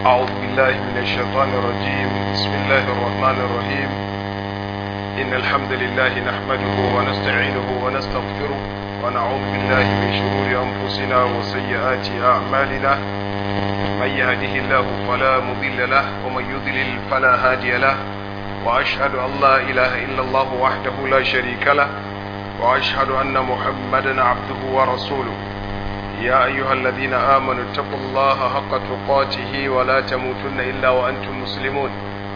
أعوذ بالله من الشيطان الرجيم بسم الله الرحمن الرحيم إن الحمد لله نحمده ونستعينه ونستغفره ونعوذ بالله من شرور أنفسنا وسيئات أعمالنا من يهده الله فلا مضل له ومن يضلل فلا هادي له وأشهد أن لا إله إلا الله وحده لا شريك له وأشهد أن محمدا عبده ورسوله يا أيها الذين آمنوا اتقوا الله حق تقاته ولا تموتن إلا وأنتم مسلمون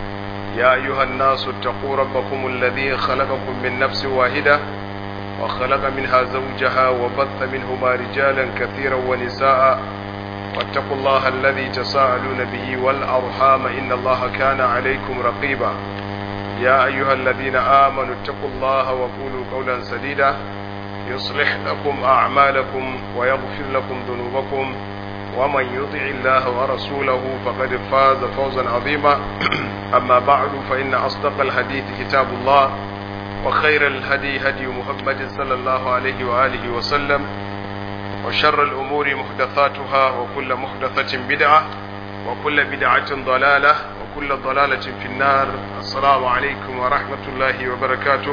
يا أيها الناس اتقوا ربكم الذي خلقكم من نفس واحدة وخلق منها زوجها وبث منهما رجالا كثيرا ونساء واتقوا الله الذي تساءلون به والأرحام إن الله كان عليكم رقيبا يا أيها الذين آمنوا اتقوا الله وقولوا قولا سديدا يصلح لكم أعمالكم ويغفر لكم ذنوبكم ومن يطع الله ورسوله فقد فاز فوزا عظيما أما بعد فإن أصدق الحديث كتاب الله وخير الهدي هدي محمد صلى الله عليه وآله وسلم وشر الأمور محدثاتها وكل محدثة بدعة وكل بدعة ضلالة وكل ضلالة في النار السلام عليكم ورحمة الله وبركاته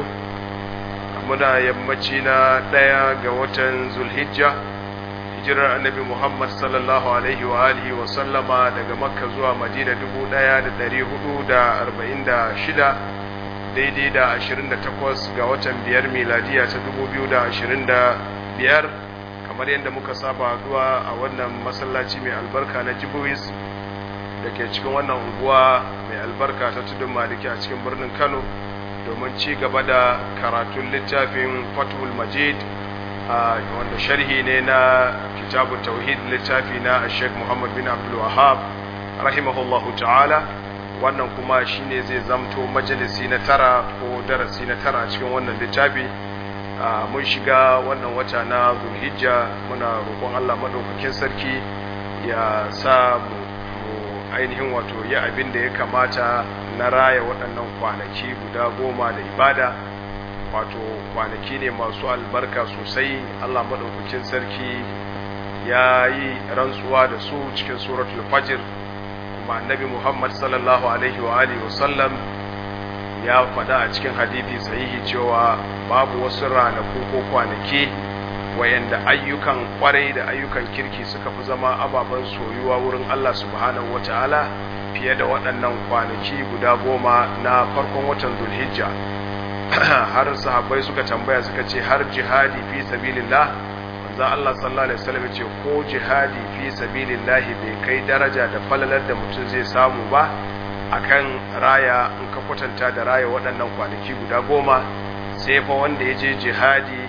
muna yammaci na ɗaya ga watan zulhijja hijirar annabi muhammad sallallahu alaihi wa alihi wa sallama daga makka zuwa madina dubu ɗaya da ɗari hudu da arba'in da shida daidai da ashirin da takwas ga watan biyar miladiya ta dubu biyu da ashirin da biyar kamar yadda muka saba haduwa a wannan masallaci mai albarka na jibuwis da ke cikin wannan unguwa mai albarka ta tudun maliki a cikin birnin kano domin ci gaba da karatun littafin fathul majid wanda sharhi ne na kitabu tauhid littafi na sheikh muhammad bin abdul wahab rahimahullahu ta'ala wannan kuma shine zai zamto majalisi na tara ko darasi na tara cikin wannan littafi mun shiga wannan wata na zulhijja muna roƙon allah maɗaukakin sarki ya sa mu ainihin wato yi abin da ya kamata na raya waɗannan kwanaki guda goma da ibada wato kwanaki ne masu albarka sosai Allah maɗaukakin sarki ya yi rantsuwa da su cikin suratul fajr kuma annabi Muhammad sallallahu alaihi wa alihi wasallam ya faɗa a cikin hadithi sahihi cewa babu wasu ranaku ko kwanaki wayanda ayyukan kwarai da ayyukan kirki suka fi zama ababen soyuwa wurin Allah subhanahu wata'ala fiye da waɗannan kwanaki guda goma na farkon watan zulhijja har sahabbai suka tambaya suka ce har jihadi fi sabilillah manzo Allah sallallahu alaihi wasallam ya ce ko jihadi fi sabilillah bai kai daraja da falalar da mutum zai samu ba akan raya in ka kwatanta da raya waɗannan kwanaki guda goma sai fa wanda ya je jihadi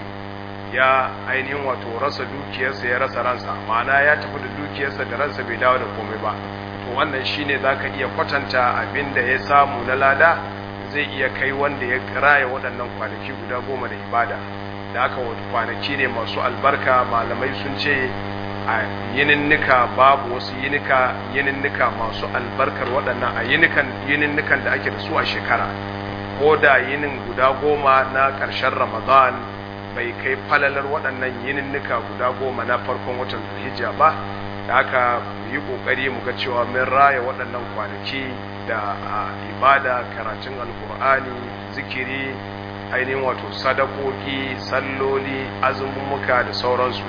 ya ainihin wato rasa dukiyarsa ya rasa ransa ma'ana ya tafi da dukiyarsa da ransa bai dawo da komai ba to wannan shine zaka iya kwatanta abin da ya samu na lada zai iya kai wanda ya raya waɗannan kwanaki guda goma da ibada da aka kwanaki ne masu albarka malamai sun ce a yininnika babu wasu yinika yininnika masu albarkar waɗannan a yinikan yininnikan da ake da su a shekara ko da yinin guda goma na ƙarshen ramadan bai kai falalar waɗannan yininnika guda goma na farkon watan zulhijja ba da aka yi ƙoƙari mu ga cewa mun raya waɗannan kwanaki da ibada karatun alkur'ani zikiri ainihin wato sadakoki salloli azumumuka da sauransu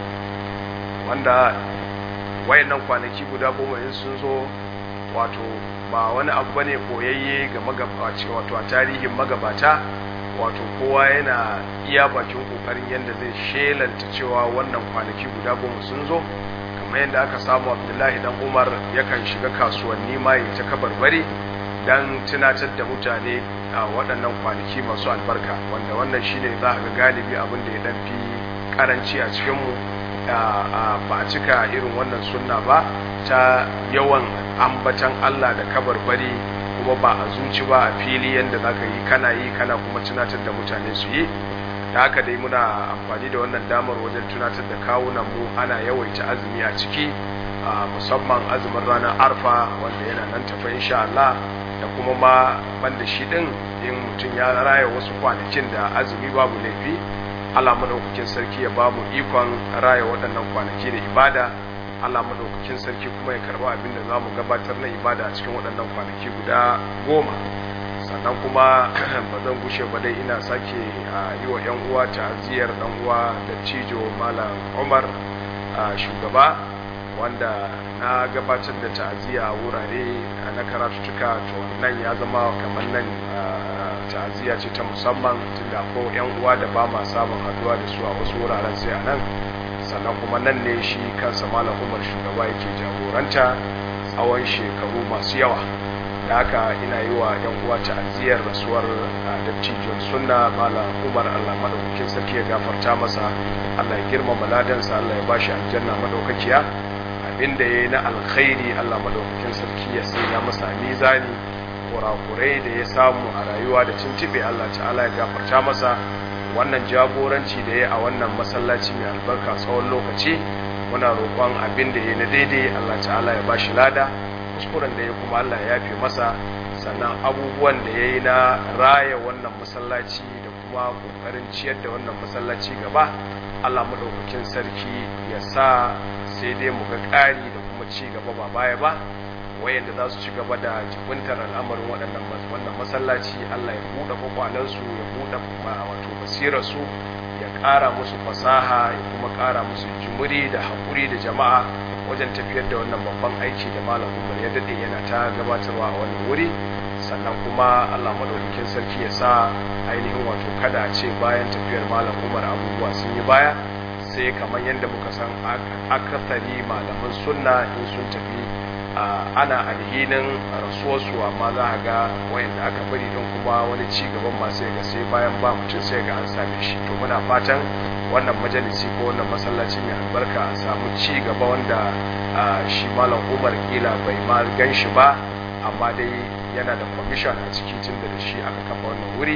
wanda wayannan kwanaki guda goma in sun zo wato ba wani abu bane koyayye ga magabaci wato a tarihin magabata wato kowa yana iya bakin kokarin yadda zai shelanta cewa wannan kwanaki guda goma sun zo kamar yadda aka samu abdullahi dan umar yakan shiga kasuwanni ma ya ta kabarbari dan tunatar da mutane a waɗannan kwanaki masu albarka wanda wannan shine za ga galibi abin da ya dan fi karanci a cikinmu ba a cika irin wannan sunna ba ta yawan ambatan allah da kabarbari kuma ba a zuci ba a fili yadda za ka yi kana yi kana kuma tunatar da mutane su yi da haka dai muna amfani da wannan damar wajen tunatar da kawunan mu ana yawaita azumi a ciki musamman azumin ranar arfa wanda yana nan tafa insha Allah da kuma ma banda shi din in mutum ya raya wasu kwanakin da azumi babu laifi Allah madaukakin sarki ya ba mu ikon raya waɗannan kwanaki da ibada Allah madaukakin sarki kuma ya karba abin da zamu gabatar na ibada a cikin waɗannan kwanaki guda goma sannan kuma ba zan gushe ba dai ina sake yi wa 'yan uwa ta'aziyar dan uwa da cijo malam Umar shugaba wanda na gabatar da ta'aziyya a wurare na karatuttuka to nan ya zama kamar nan ta'aziyya ce ta musamman tunda ko 'yan uwa da ba ma samun haduwa da su a wasu wuraren sai a nan sannan kuma nan ne shi kansa malam umar shugaba yake jagoranta tsawon shekaru masu yawa da haka ina yi wa yan uwa ta'aziyar rasuwar dattijon sunna malam umar allah madaukakin sarki ya gafarta masa allah ya girmama ladansa allah ya bashi aljanna madaukakiya abinda ya yi na alkhairi allah madaukakin sarki ya sanya masa mizani kurakurai da ya samu a rayuwa da tuntube allah ta'ala ya gafarta masa wannan jagoranci da ya a wannan masallaci mai albarka tsawon lokaci muna roƙon abin da ya na daidai Allah ta'ala ya bashi lada kuskuren da ya kuma Allah ya yafe masa sannan abubuwan da ya yi na raya wannan masallaci da kuma ƙoƙarin ciyar da wannan masallaci gaba Allah maɗaukakin sarki ya sa sai dai mu ga ƙari da kuma ci gaba ba baya ba wayanda za su ci gaba da jibintar al'amarin waɗannan wannan masallaci Allah ya buɗe kwakwalensu ya buɗe wato basirarsu ya ƙara musu fasaha ya kuma ƙara musu jumuri da haƙuri da jama'a wajen tafiyar da wannan babban aiki da malam umar ya daɗe yana ta gabatarwa a wannan wuri sannan kuma Allah madaukakin sarki ya sa ainihin wato kada a ce bayan tafiyar malam umar abubuwa sun yi baya sai kamar yadda muka san akasari malaman sunna in sun tafi ana alhinin rasuwarsu amma za a ga wayanda aka bari don kuma wani ci gaban masu ga sai bayan ba mutum sai ga an same shi to muna fatan wannan majalisi ko wannan masallaci mai albarka a samu ci gaba wanda shi malam umar kila bai ma gan shi ba amma dai yana da kwamishan a ciki tun da shi aka kafa wannan wuri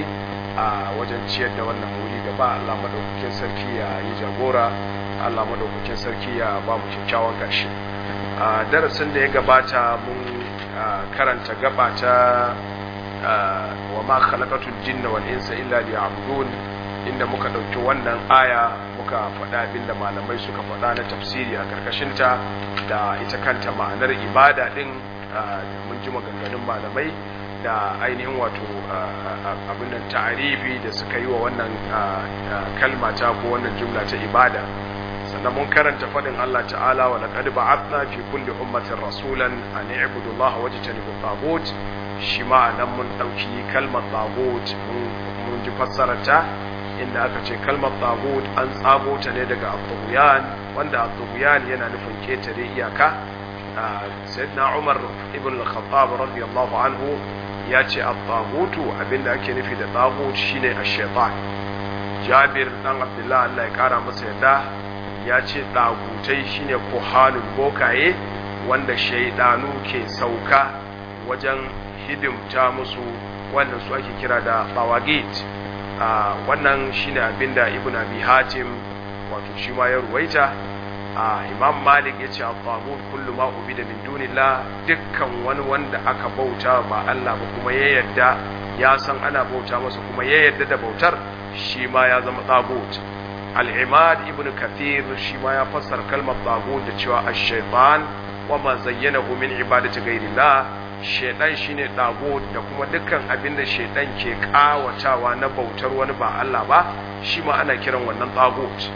a wajen ciyar da wannan wuri gaba allah madaukakin sarki ya yi jagora allah madaukakin sarki ya ba mu kyakkyawan ƙarshe a darasin da ya gabata mun karanta gaba ta wa ma khalaqatul jinna wal insa illa liya'budun inda muka dauki wannan aya muka faɗa abinda malamai suka faɗa na tafsiri a karkashin ta da ita kanta ma'anar ibada din mun ji maganganun malamai da ainihin wato abin nan ta'arifi da suka yi wa wannan kalma ta ko wannan jumla ta ibada sannan mun karanta faɗin Allah ta'ala wa laqad ba'athna fi kulli ummatin rasulan an i'budu Allah wajtanibu tagut shi ma nan mun dauki kalmar tagut mun ji fassarar ta inda aka ce kalmar tagut an tsago ta ne daga at wanda at yana nufin ketare iyaka sayyidina Umar ibn al-Khattab radiyallahu anhu ya ce at-tagutu abinda ake nufi da tagut shine ash-shaytan Jabir dan Abdullah Allah ya kara masa yadda ya ce ɗagutai shine kohanun bokaye wanda shaidanu ke sauka wajen hidimta musu wannan su ake kira da bawagit wannan shine abinda ibn abi hatim wato shi ma ya ruwaita imam malik ya ce al-tagut kullu ma ubida min dunillah dukkan wani wanda aka bauta ba Allah ba kuma ya yadda ya san ana bauta masa kuma ya yadda da bautar shi ma ya zama tagut al'imad ibn kathir shi ma ya fassar kalmar tagut da cewa ash-shaytan wa ma zayyanahu min ibadati ghayrillah shaytan shine tagut da kuma dukkan abin da shaytan ke kawatawa na bautar wani ba Allah ba shi ma ana kiran wannan tagut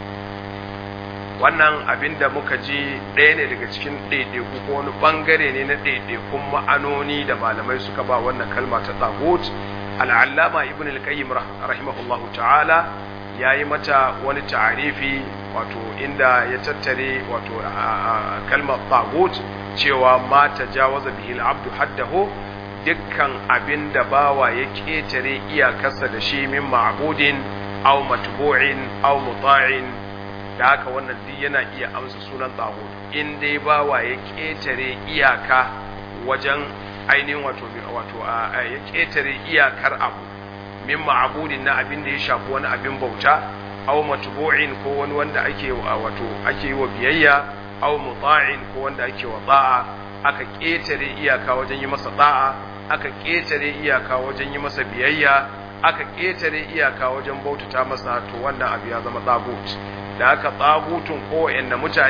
wannan abin da muka ji ɗaya ne daga cikin ɗaiɗaiku ko wani ɓangare ne na ɗaiɗaikun ma'anoni da malamai suka ba wannan kalma ta tagut al'allama ibn al-qayyim rahimahullahu ta'ala ya yi mata wani ta'arifi wato inda ya tattare wato kalmar tagut cewa ma ta jawaza bihi al-abdu haddahu dukkan abin da bawa ya ketare iyakarsa da shi min ma'budin aw matbu'in aw muta'in da haka wannan duk yana iya amsa sunan tagut in dai bawa ya ketare iyaka wajen ainihin wato wato ya ketare iyakar abu min ma'budin na abin da ya shafi wani abin bauta aw matbu'in ko wani wanda ake wato ake yi wa biyayya aw muta'in ko wanda ake wa ta'a aka ketare iyaka wajen yi masa ta'a aka ketare iyaka wajen yi masa biyayya aka ketare iyaka wajen bautata masa to wannan abu ya zama tsagut da aka tsagutun ko mutane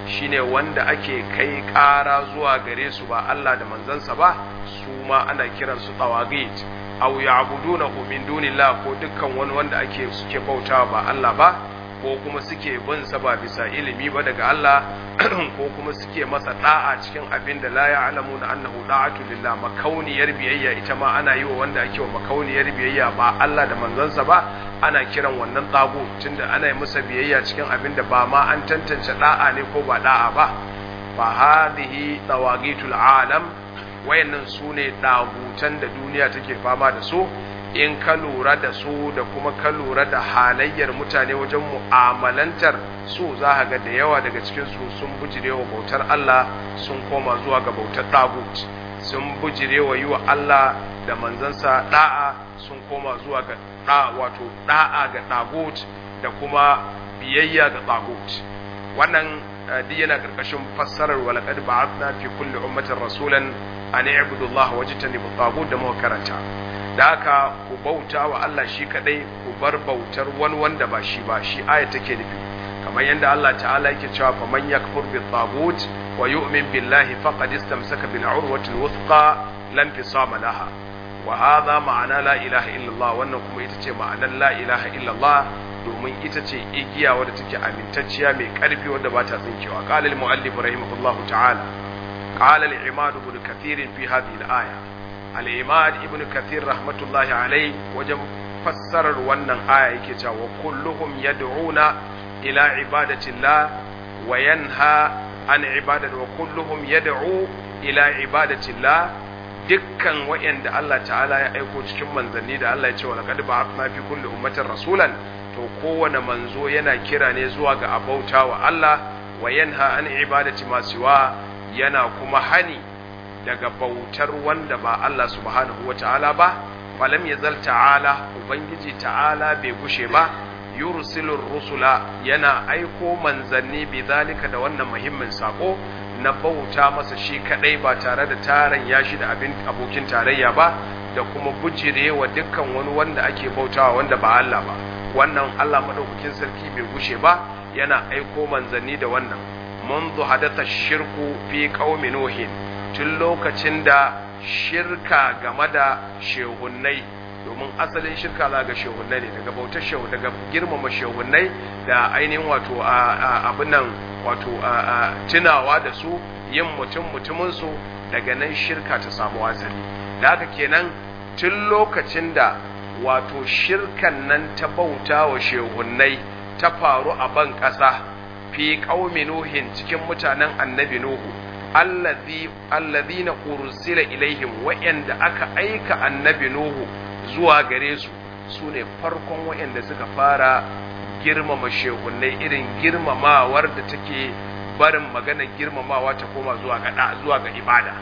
shine wanda ake kai ƙara zuwa gare su ba Allah da manzansa ba su ma ana kiransu tawagit aw ya'budunahu min dunillah ko dukkan wani wanda ake suke bautawa ba Allah ba ko kuma suke bin sa ba bisa ilimi ba daga Allah ko kuma suke masa da'a cikin abin da la ya'lamuna annahu da'atu lillah makauniyar biyayya ita ma ana yi wa wanda ake wa makauniyar biyayya ba Allah da manzansa ba ana kiran wannan tsago tunda ana yi masa biyayya cikin abin da ba ma an tantance da'a ne ko ba da'a ba fa hadhihi tawagitul alam wayannan sune dagutan da duniya take fama da su in ka lura da su da kuma ka lura da halayyar mutane wajen mu'amalantar su za ka ga da yawa daga cikin su sun bujire wa bautar Allah sun koma zuwa ga bautar dagut sun bujire wa yi wa Allah da manzansa da'a sun koma zuwa ga da wato da'a ga dagut da kuma biyayya ga dagut wannan duk yana karkashin fassarar walaqad ba'athna fi kulli ummatin rasulan an i'budu Allah wajtanibu tagut da muka karanta da haka ku bauta wa Allah shi kadai ku bar bautar wani wanda ba shi ba shi aya take nufi kamar yadda Allah ta'ala yake cewa fa man yakfur bi tagut wa yu'min billahi faqad istamsaka bil urwati al wuthqa lam fisama laha wa hadha ma'ana la ilaha illallah wannan kuma ita ce ma'anar la ilaha illallah domin ita ce igiya wadda take amintacciya mai karfi wadda ba ta tsinkewa qala al muallif rahimahullahu ta'ala qala al imad ibn kathir fi hadhihi al aya al'imad ibn kathir rahmatullahi alai wajen fassarar wannan aya yake cewa kulluhum yad'una ila ibadatillah wa yanha an ibadati wa kulluhum yad'u ila ibadatillah dukkan wayanda Allah ta'ala ya aiko cikin manzanni da Allah ya ce wa laqad ba'athna fi kulli ummatin rasulan to kowane manzo yana kira ne zuwa ga abauta wa Allah wa yanha an ibadati ma siwa yana kuma hani daga bautar wanda ba Allah subhanahu wa ta'ala ba, falam ya zal ta'ala, Ubangiji ta'ala bai gushe ba, yursilur rusula yana aiko manzanni bi zalika da wannan muhimmin sako na bauta masa shi kadai ba tare da taron ya shi da abin abokin tarayya ba da kuma bujire wa dukkan wani wanda ake bautawa wanda ba Allah ba wannan Allah madaukakin sarki bai gushe ba yana aiko manzanni da wannan منذ حدث الشرك في قوم نوح tun lokacin da shirka game da shehunnai domin asalin shirka za ga shehunnai ne daga bautar shehu daga girmama shehunnai da ainihin wato abin nan wato tunawa da su yin mutum mutuminsu daga nan shirka ta samu asali da haka kenan tun lokacin da wato shirkan nan ta bauta wa shehunnai ta faru a ban ƙasa fi ƙaumi nuhin cikin mutanen annabi nuhu allazi allazina ursila ilaihim wa'anda aka aika annabi nuhu zuwa gare su sune farkon wa'anda suka fara girmama shehunnai irin girmamawar da take barin magana girmamawa ta koma zuwa ga zuwa ga ibada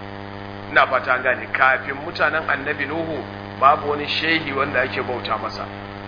ina fata gane kafin mutanen annabi nuhu babu wani shehi wanda ake bauta masa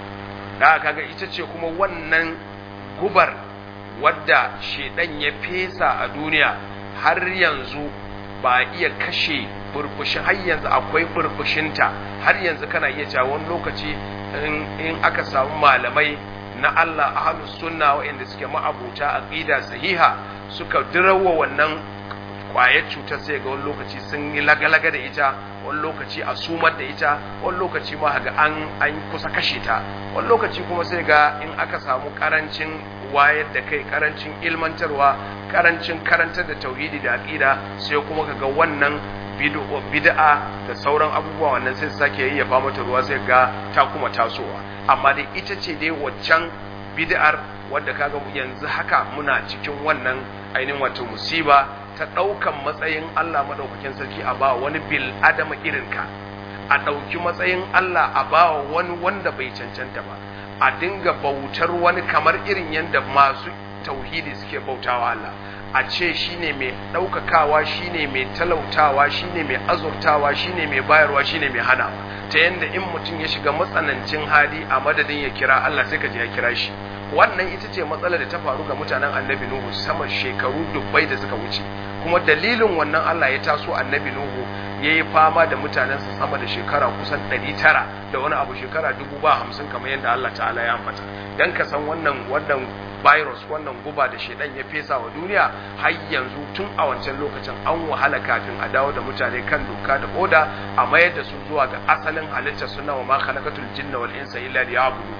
da kaga ita ce kuma wannan gubar wadda shedan ya fesa a duniya har yanzu ba iya kashe burbushin har yanzu akwai burbushinta har yanzu kana iya cewa wani lokaci in aka samu malamai na Allah ahlus sunna waɗanda suke ma'abuta aqida sahiha suka dirawa wannan kwayar cutar sai ga wani lokaci sun yi lagalaga da ita wani lokaci a sumar da ita wani lokaci ma ga an an kusa kashe ta wani lokaci kuma sai ga in aka samu karancin wayar da kai karancin ilmantarwa karancin karantar da tauhidi da aqida sai kuma kaga wannan bid'a da sauran abubuwa wannan sai sake yayyafa mata ruwa sai ga ta kuma tasowa amma dai ita ce dai waccan bid'ar wadda kaga yanzu haka muna cikin wannan ainihin wato musiba ta ɗaukan matsayin Allah maɗaukakin sarki a ba wani bil adama irinka a ɗauki matsayin Allah a ba wani wanda bai cancanta ba a dinga bautar wani kamar irin yadda masu tauhidi suke bautawa Allah a ce shine mai ɗaukakawa shine mai talautawa shine mai azurtawa shine mai bayarwa shine mai hanawa ta yadda in mutum ya shiga matsanancin hali a madadin ya kira Allah sai ka je ya kira shi wannan ita ce matsalar da ta faru ga mutanen annabi Nuhu sama shekaru dubbai da suka wuce kuma dalilin wannan Allah ya taso annabi Nuhu ya yi fama da mutanensa sama da shekara kusan ɗari tara da wani abu shekara dubu ba hamsin kamar yadda Allah ta'ala ya ambata don ka san wannan wannan virus wannan guba da shedan ya fesa wa duniya har yanzu tun a wancan lokacin an wahala kafin a dawo da mutane kan doka da oda a mayar da su zuwa ga asalin halittar suna wa ma khalaqatul jinna wal insa illa liya'budun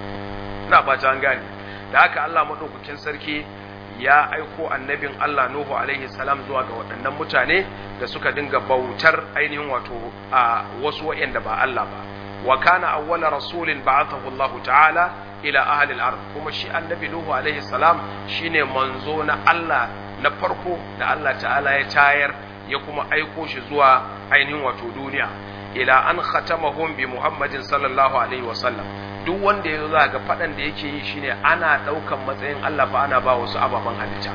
ina fata an gane da haka Allah madaukakin sarki ya aiko annabin Allah Nuhu alaihi salam zuwa ga waɗannan mutane da suka dinga bautar ainihin wato a wasu waɗanda ba Allah ba wa kana awwala rasulin ba'athahu Allah ta'ala ila ahli al-ard kuma shi annabi Nuhu alaihi salam shine manzo na Allah na farko da Allah ta'ala ya tayar ya kuma aiko shi zuwa ainihin wato duniya ila an khatamahum bi Muhammadin sallallahu alaihi wa sallam duk wanda ya za ga faɗan da yake yi shine ana ɗaukan matsayin Allah fa ana ba wasu ababen halitta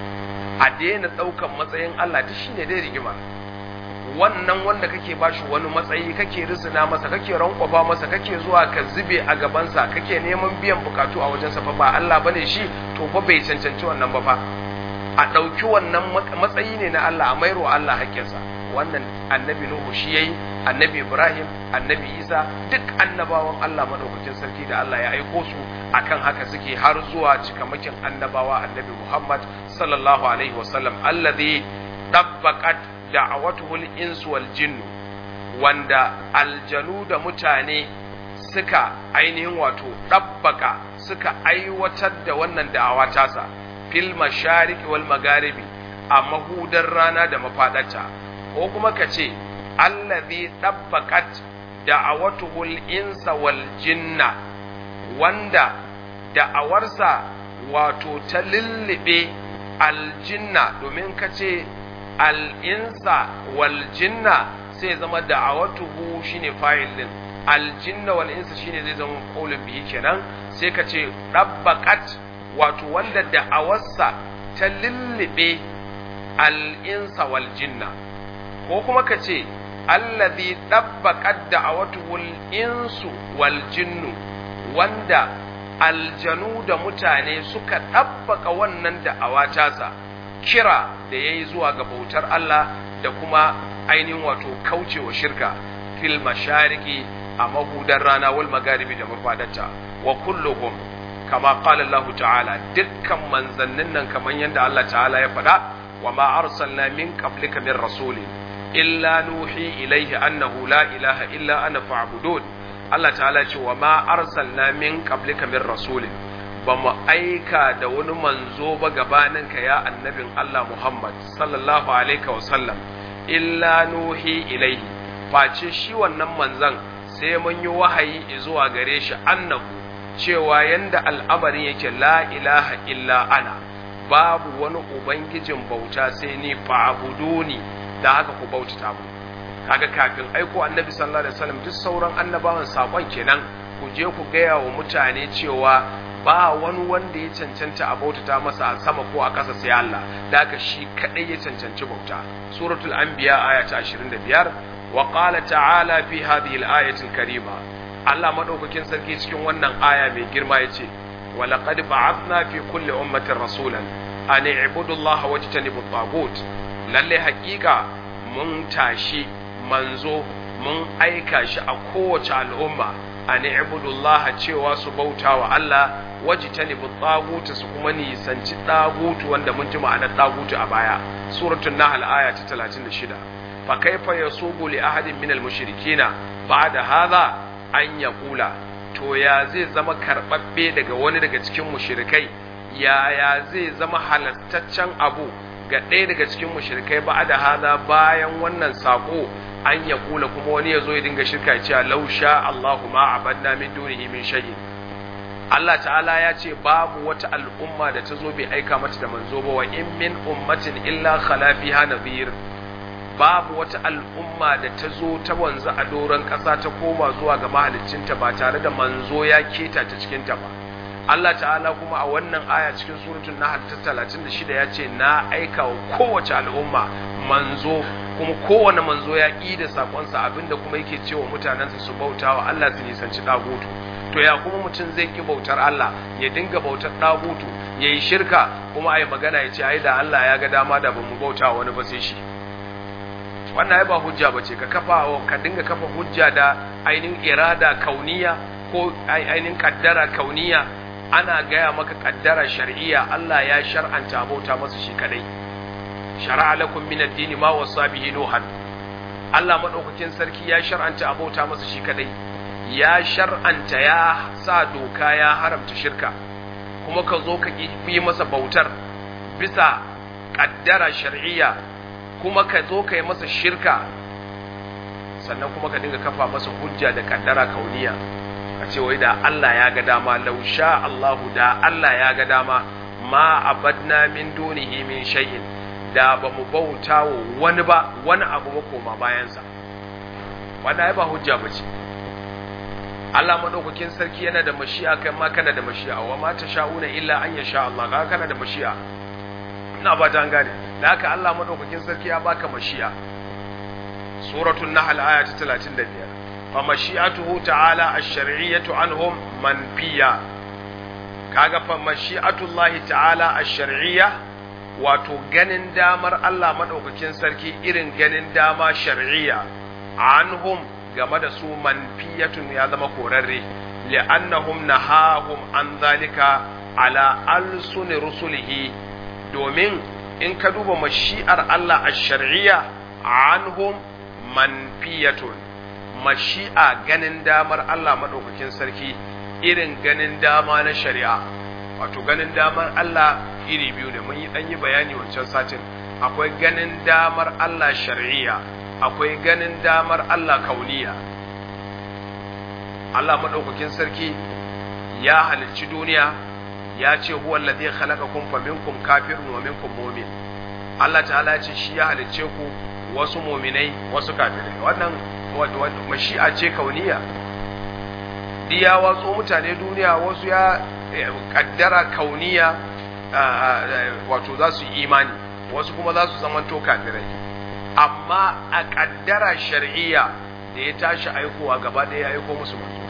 a daina ɗaukan matsayin Allah duk shine dai rigima wannan wanda kake bashi wani matsayi kake risina masa kake rankwafa masa kake zuwa ka zube a gabansa kake neman biyan bukatu a wajensa fa ba Allah bane shi to fa bai cancanci wannan ba fa a ɗauki wannan matsayi ne na Allah a mairo Allah haƙƙinsa wannan annabi Nuhu shi yayi annabi Ibrahim annabi Isa duk annabawan Allah madaukakin sarki da Allah ya aiko su akan haka suke har zuwa cikamakin annabawa annabi Muhammad sallallahu alaihi wasallam alladhi dabbaqat da'awatuhu al-ins wal jinn wanda aljanu da mutane suka ainihin wato dabbaka suka aiwatar da wannan da'awa tasa fil mashariki wal magharibi a mahudar rana da mafadarta ko kuma ka ce allazi dabbaqat da'awatuhul insa wal jinna wanda da'awarsa wato ta lullube aljinna domin ka ce al'insa wal jinna sai zama da'awatuhu shine fa'il din aljinna wal insa shine zai zama qaulun bihi kenan sai ka ce dabbaqat wato wanda da'awarsa ta lullube al'insa wal jinna ko kuma ka ce allazi dabbaqat da'awatuhul insu wal jinnu wanda aljanu da mutane suka dabbaka wannan da'awa tasa kira da yayi zuwa ga bautar Allah da kuma ainihin wato kaucewa shirka fil mashariki a mahudar rana wal magaribi da mafadarta wa kulluhum kama qala Allah ta'ala dukkan manzannin nan kaman yanda Allah ta'ala ya faɗa wa ma arsalna min qablika min rasulin illa nuhi ilaihi annahu la ilaha illa ana fa'budun Allah ta'ala ce wa ma arsalna min qablika min rasulin ba mu aika da wani manzo ba gabanin ka ya annabin Allah Muhammad sallallahu alaihi wa sallam illa nuhi ilaihi face shi wannan manzon sai mun yi wahayi zuwa gare shi annahu cewa yanda al'amarin yake la ilaha illa ana babu wani ubangijin bauta sai ni fa'buduni da haka ku bautata mu kaga kafin aiko annabi sallallahu alaihi wasallam duk sauran annabawan sakon kenan ku je ku gaya wa mutane cewa ba wani wanda ya cancanta a bautata masa a sama ko a ƙasa sai Allah da haka shi kadai ya cancanci bauta suratul anbiya aya ta 25 wa qala ta'ala fi hadhihi al-ayati al-karima Allah madaukakin sarki cikin wannan aya mai girma yace wa laqad ba'athna fi kulli ummatin rasulan an i'budu Allah wajtanibu at-taghut lalle hakika mun tashi manzo mun aika shi a kowace al'umma a ni'budullaha cewa su bauta wa Allah waji ta nibi tsagutu su kuma nisanci tsagutu wanda mun ji ma'anar tsagutu a baya suratul nahl aya ta 36 fa kaifa yasubu li ahadin min al-mushrikina ba'da hadha an yaqula to ya zai zama karbabbe daga wani daga cikin mushrikai yaya zai zama halastaccen abu ga ɗaya daga cikin mushrikai ba da hada bayan wannan sako an ya kula kuma wani ya zo ya dinga shirka cewa law sha Allahu ma abadna min dunihi min shay'in Allah ta'ala ya ce babu wata al'umma da ta zo bai aika mata da manzo ba wa in min ummatin illa khala fiha nadhir babu wata al'umma da ta zo ta wanzu a doron ƙasa ta koma zuwa ga mahaliccinta ba tare da manzo ya keta ta cikin ta ba Allah ta'ala kuma a wannan aya cikin suratul nahl ta 36 ya ce na aika wa kowace al'umma manzo kuma kowane manzo ya ƙi da sakonsa abinda kuma yake cewa mutanensa su bauta wa Allah su nisanci dagutu to ya kuma mutum zai ƙi bautar Allah ya dinga bautar dagutu ya yi shirka kuma a yi magana ya ce ai da Allah ya ga dama da bamu bauta wa wani ba sai shi wannan ai ba hujja ba ce ka kafa ka dinga kafa hujja da ainihin irada kauniya ko ainihin kaddara kauniya ana gaya maka kaddara shar'iyya Allah ya shar'anta abota masa shi kadai shar'a lakum min ad-din ma wasa bihi nuhan Allah madaukakin sarki ya shar'anta abota masa shi kadai ya shar'anta ya sa doka ya haramta shirka kuma ka zo ka yi masa bautar bisa kaddara shar'iyya kuma ka zo ka yi masa shirka sannan kuma ka dinga kafa masa hujja da kaddara kauniya ka ce wai da Allah ya ga dama lausha Allahu da Allah ya ga dama ma abadna min dunihi min shay'in da ba mu bauta wa wani ba wani abu ba koma bayansa wannan ai ba hujja ba ce Allah madaukakin sarki yana da mashi'a kai ma kana da mashi'a wa ma sha'una illa an yasha Allah ka kana da mashi'a ina ba ta gane da haka Allah madaukakin sarki ya baka mashi'a suratul nahl aya ta 35 fa mashi'atuhu ta'ala ash-shar'iyyatu anhum manfiya kaga fa mashi'atullahi ta'ala ash-shar'iyya wato ganin damar Allah madaukakin sarki irin ganin dama shar'iyya anhum game da su manfiyatun ya zama korarre li'annahum nahahum an zalika ala alsuni rusulihi domin in ka duba mashi'ar Allah a shar'iyya anhum manfiyatun mashi'a ganin damar Allah maɗaukakin sarki irin ganin dama na shari'a wato ganin damar Allah iri biyu ne mun yi ɗan yi bayani wancan satin akwai ganin damar Allah shar'iyya akwai ganin damar Allah kauniya Allah maɗaukakin sarki ya halicci duniya ya ce huwa alladhi khalaqakum faminkum kafirun wa minkum mu'min Allah ta'ala ya ce shi ya halicce ku wasu mu'minai wasu kafirai wannan mashi'a ce kauniya diya watso mutane duniya wasu ya kaddara kauniya wato za su yi imani wasu kuma za su zamanto kafirai amma a kaddara shar'iyya da ya tashi aikowa gaba ɗaya ya aiko musu manzo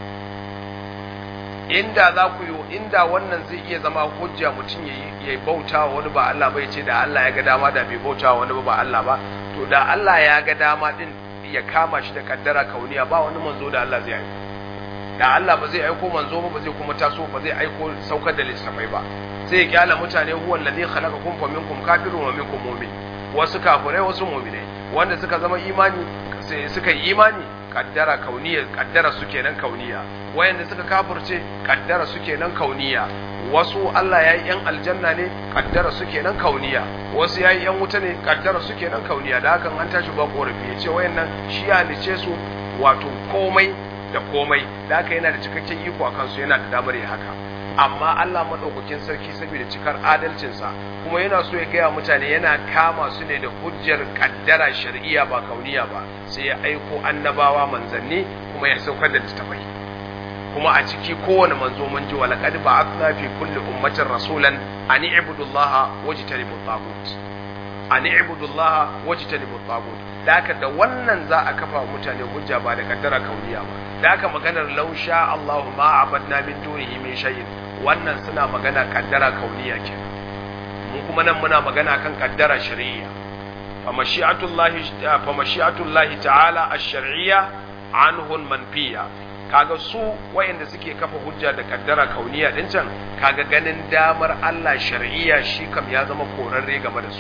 inda za ku yi inda wannan zai iya zama hujja mutum ya bauta wa wani ba Allah bai ce da Allah ya ga dama da bai bauta wa wani ba Allah ba to da Allah ya ga dama din ya kama shi da kaddara kauniya ba wani manzo da Allah zai aiko da Allah ba zai aiko manzo ba ba zai kuma taso ba zai aiko saukar da littafai ba sai ya kyala mutane huwa allazi khalaqakum fa minkum kafirun wa minkum mu'min wasu kafirai wasu mu'minai wanda suka zama imani sai suka yi imani kaddara kauniya kaddara su kenan kauniya wayanda suka kafirce kaddara su kenan kauniya wasu Allah ya yi yan aljanna ne kaddara su kenan kauniya wasu ya yi yan wuta ne kaddara su kenan kauniya da hakan an tashi ba korafi ya ce wayannan shi ya halice su wato komai da komai da haka yana da cikakken iko a kansu yana da damar ya haka amma Allah madaukakin sarki saboda cikar adalcinsa kuma yana so ya gaya mutane yana kama su ne da hujjar kaddara shar'iyya ba kauniya ba sai ya aiko annabawa manzanni kuma ya saukar da littafai kuma a ciki kowane manzo mun ji walaqad ba'athna fi kulli ummatin rasulan an i'budullaha wajtanibu tagut an i'budullaha wajtanibu tagut da haka da wannan za a kafa wa mutane hujja ba da kaddara kauniya ba da haka maganar lausha Allahu ma abadna min dunihi min shay'in wannan suna magana kaddara kauniya ke mun kuma nan muna magana kan kaddara shar'iyya fa mashi'atullahi fa mashi'atullahi ta'ala ash-shar'iyya anhu manfiya kaga su wayanda suke kafa hujja da kaddara kauniya din can kaga ganin damar Allah shar'iyya shi kam ya zama korarre game da su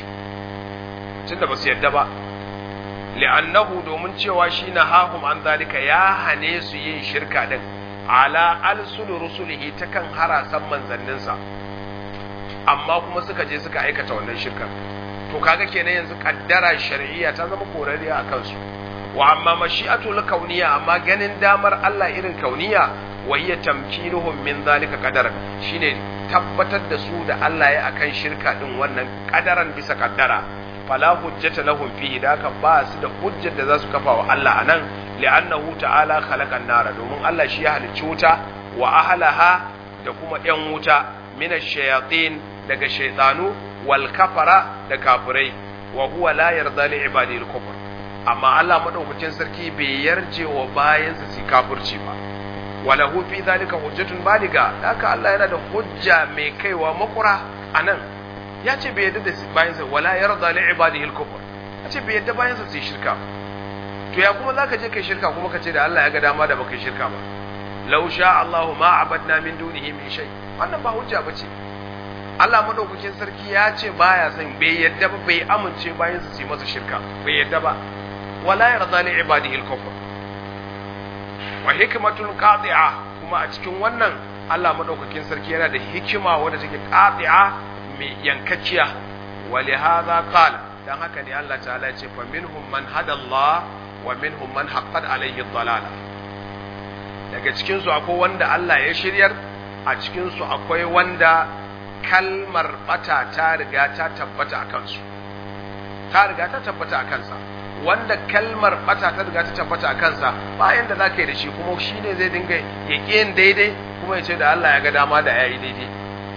tunda ba su yadda ba li'annahu domin cewa shi na hahum an zalika ya hane su yin shirka din ala alsul rusulihi ta kan harasan manzanninsa amma kuma suka je suka aikata wannan shirkar to kaga kenan yanzu kaddara shar'iyya ta zama korariya a kansu wa amma mashi'atul kauniya amma ganin damar Allah irin kauniya wa hiya tamkinuhum min zalika qadaran shine tabbatar da su da Allah ya akan shirka din wannan kadaran bisa kaddara fala hujjata lahum fihi da haka ba su da hujjar da za su kafa wa Allah anan li'annahu ta'ala khalaqan nara domin Allah shi ya halicci wuta wa ahlaha da kuma yan wuta min ash-shayatin daga shaytanu wal kafara da kafirai wa huwa la yarda li ibadi al-kufr amma Allah madaukakin sarki bai yarje wa bayansa su kafirci ba walahu fi zalika hujjatun baliga haka Allah yana da hujja mai kaiwa makura anan ya ce bai yadda da bayansa wala yarda li ibadihi al-kufr ya ce bai yadda bayansa su shirka to ya kuma zaka je kai shirka kuma ka ce da Allah ya ga dama da baka shirka ba law sha Allahu ma abadna min dunihi min shay wannan ba hujja bace Allah madaukakin sarki ya ce baya son bai yadda ba bai amince bayan su yi masa shirka bai yadda ba wala yarda li ibadihi al-kufr wa hikmatul qati'a kuma a cikin wannan Allah madaukakin sarki yana da hikima wadda take qati'a mai yankacciya wa li hadha qala dan haka ne Allah ta'ala ya ce fa minhum man hada Allah wa minhum man haqqat alayhi ad-dalala daga cikin su akwai wanda Allah ya shiryar a cikin su akwai wanda kalmar bata ta riga ta tabbata a kansu ta riga ta tabbata a kansa wanda kalmar bata ta riga ta tabbata a kansa bayan da zaka yi da shi kuma shi ne zai dinga ya yin daidai kuma ya ce da Allah ya ga dama da ya yi daidai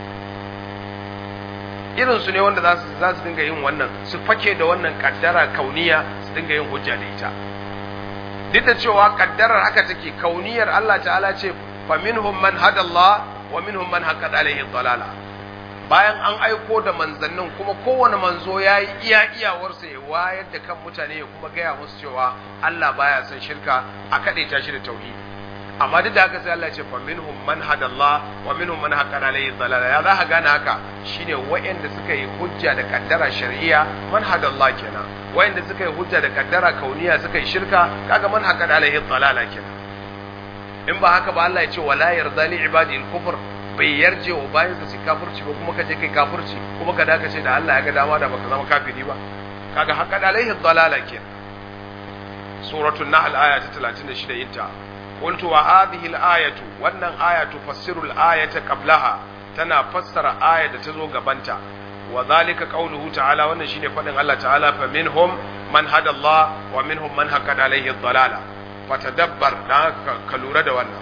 irin su ne wanda za su za su dinga yin wannan su fake da wannan kaddara kauniya su dinga yin hujja da ita duk da cewa kaddarar haka take kauniyar Allah ta'ala ce fa minhum man hada Allah wa minhum man haqqat alaihi dalala bayan an aiko da manzannin kuma kowane manzo ya yi iya iyawarsa ya wayar da kan mutane ya kuma gaya musu cewa Allah baya son shirka a kaɗe ta shi da tauhidi amma duk da haka sai Allah ya ce fa minhum man hadallah wa minhum man haqqan alayhi dalala ya za ka gane haka shine wayanda suka yi hujja da kaddara shar'iyya man hadallah kenan wayanda suka yi hujja da kaddara kauniya suka yi shirka kaga man haqqan alayhi dalala kenan in ba haka ba Allah ya ce wala yarda li ibadi al-kufr bai yarje wa bayansa su kafirci ba kuma ka je kai kafirci kuma ka dace ce da Allah ya ga dama da baka zama kafiri ba kaga haqqan alaihi dalala ke suratul nahl aya ta 36 inta qultu wa hadhihi al-ayatu wannan aya tufassiru al-ayata qablaha tana fassara aya da ta zo gabanta wa zalika qawluhu ta'ala wannan shine fadin Allah ta'ala fa minhum man hada Allah wa minhum man haqqat alaihi dalala fatadabbar dan ka lura da wannan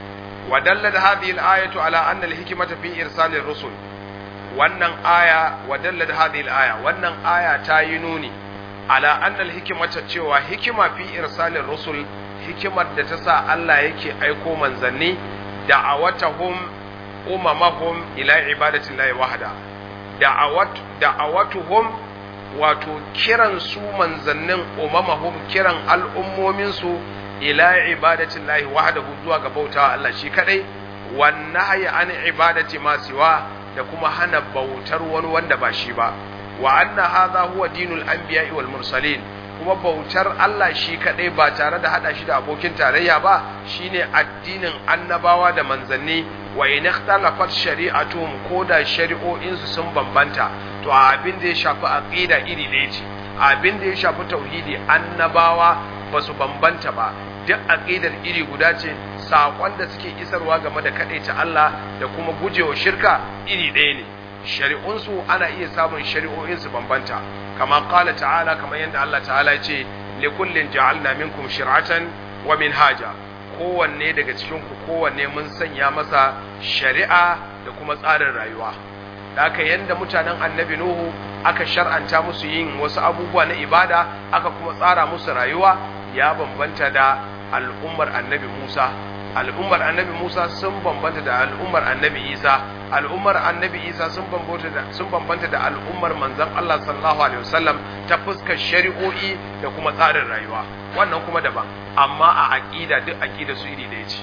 ودلت هذه الآية على أن الحكمة في إرسال الرسل wannan aya wadallat hadhihi al-aya wannan aya ta yi nuni ala anna al-hikmata cewa hikima fi irsalir rusul hikimar da ta sa Allah yake aiko manzanni da'awatuhum umamahum ila ibadati llahi wahda da'awat da'awatuhum wato kiran su manzannin umamahum kiran al'ummomin su ila ibadatin lahi wahdahu zuwa ga bauta Allah shi kadai wan nahyi an ibadati ma siwa da kuma hana bautar wani wanda ba shi ba wa anna hadha huwa dinul anbiya'i wal mursalin kuma bautar Allah shi kadai ba tare da hada shi da abokin tarayya ba shine addinin annabawa da manzanni wa in ikhtalafat shari'atuhum ko da shari'o'in su sun bambanta to abin da ya shafi aqida iri ɗaya ce abin da ya shafi tauhidi annabawa ba su bambanta ba duk aqidar iri guda ce saƙon da suke isarwa game da ta Allah da kuma gujewa shirka iri ɗaya ne shari'unsu ana iya samun shari'o'in su bambanta kama qala ta'ala kamar yadda Allah ta'ala ya ce li kullin ja'alna minkum shir'atan wa minhaja kowanne daga cikin ku kowanne mun sanya masa shari'a da kuma tsarin rayuwa da haka yanda mutanen annabi nuhu aka shar'anta musu yin wasu abubuwa na ibada aka kuma tsara musu rayuwa ya bambanta da al'ummar annabi Musa al'ummar annabi Musa sun bambanta da al'ummar annabi Isa al'ummar annabi Isa sun bambanta da sun bambanta da al'ummar manzon Allah sallallahu alaihi wasallam ta fuskar shari'o'i da kuma tsarin rayuwa wannan kuma daban amma a aqida duk aqida su iri da ce